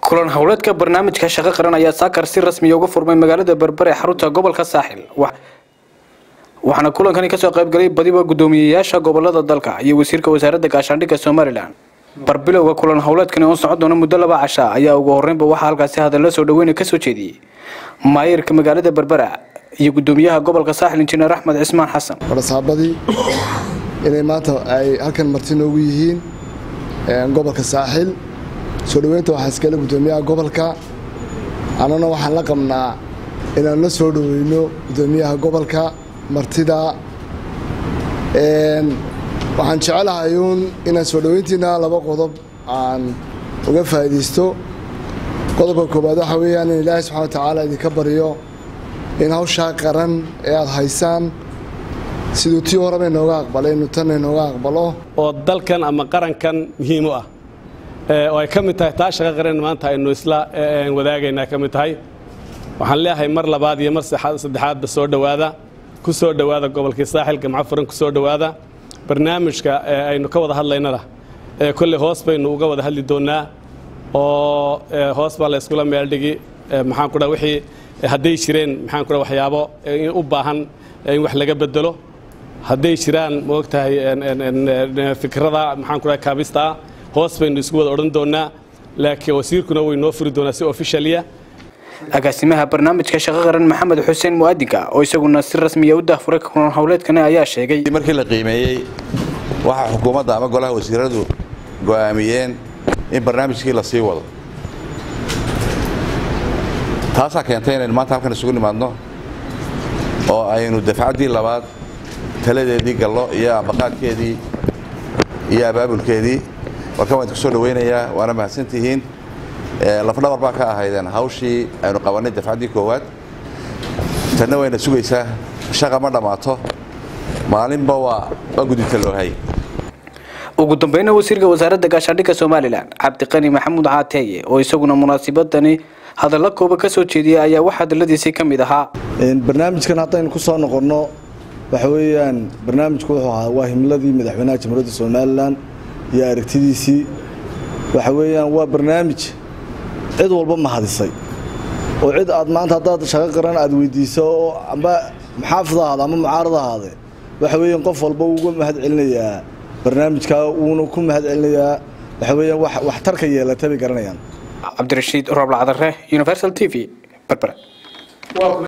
kulan howleedka barnaamijka shaqo qaran ayaa saakar si rasmiya uga furmay magaalada berbere xarunta gobolka saaxil waxaana kulankani kasoo qaybgalay badiba guddoomiyeyaasha gobolada dalka iyo wasiirka wasaaradda gaashaandhigga somalilan barbilowga kulan howleedkani oo socon doona muddo laba casha ayaa ugu horreynba waxaa halkaasi hadalla soo dhaweyna kasoo jeediyey maayirka magaalada berbera iyo guddoomiyaha gobolka saaxil injineer axmed cismaan xasan warasaabadii inay maanta ay halkan marti noogu yihiin gobolka saaxil soo dhoweynta waxaa iskale guddoomiyaha gobolka annana waxaan la qabnaa inaan la soo dhoweyno guddoomiyaha gobolka martida waxaan jecelahay uun inaan soo dhoweyntiina laba qodob aan uga faa'iidaysto qodobka koowaad waxaa weeyaan in ilaahay subxana wa tacaala idinka baryo in hawshaa qaran ee aada haysaan siduu tii horeba inooga aqbalay inuu tanna inooga aqbalo oo dalkan ama qarankan muhiim u ah oo ay ka mid tahay taa shaqo qaran maanta aynu isla wadaagaynaa ka mid tahay waxaan leeyahay mar labaad iyo mar saddexaadba soo dhowaada ku soo dhowaada gobolkii saaxil gamco furan ku soo dhowaada barnaamijka aynu ka wada hadlaynana kolley hoos baynu uga wada hadli doonnaa oo hoos baa la yskula meeldhigi maxaan ku dhaha wixii hadday jireen maxaan ku dhaha waxyaabo u baahan in wax laga bedelo hadday jiraan maogtahay fikrada maxaan ku dhaha kaabistaa hoos baynu isku wada odhan doonnaa laakiin wasiirkuna way noo furi doonaa si ofishaliya agaasimaha barnaamijka shaqo qaran maxamed xuseen mu'adinka oo isaguna si rasmiya u dahfuray kulan howleedkani ayaa sheegay markii la qiimeeyey waxaa xukuumadda ama golaha wasiiradu go'aamiyeen in barnaamijkii la sii wado taasaa keentay inaynu maanta halkan isugu nimaadno oo aynu dafcaddii labaad taladeedii gallo iyo ambaqaadkeedii iyo abaabulkeedii warkan waan idinku soo dhawaynayaa waana mahadsantihiin lafdhabar baa ka ahaydeen hawshii aynu qabannay dafcaddii koowaad tanna wayna sugaysaa shaqa ma dhammaato maalinba waa waa gudubta loo hay ugu dambeyna wasiirka wasaaradda gaashaandhigga somalilan cabdiqani maxamuud caateeye oo isaguna munaasibadani hadalla kooba ka soo jeediyey ayaa wax hadalladiisii ka mid ahaa barnaamijkan haddaynu ku soo noqonno waxa weeyaan barnaamijku wuxuu ahaa waa himladii madaxweynaha jamhuuriyadda somalilan iyo aragtidiisii waxa weeyaan waa barnaamij cid walba mahadisay oo cid aad maanta haddaad shaqo qaran aad weydiiso oo amba maxaafid ahaada ama mucaarad ahaade waxa weeyaan qof walba uga mahad celinayaa barnaamijkaa wuuna ku mahad celinayaa waxa weeyaan waxtarka yeelata bay garanayaan cabdirashiid rooblacdare universal t v berbera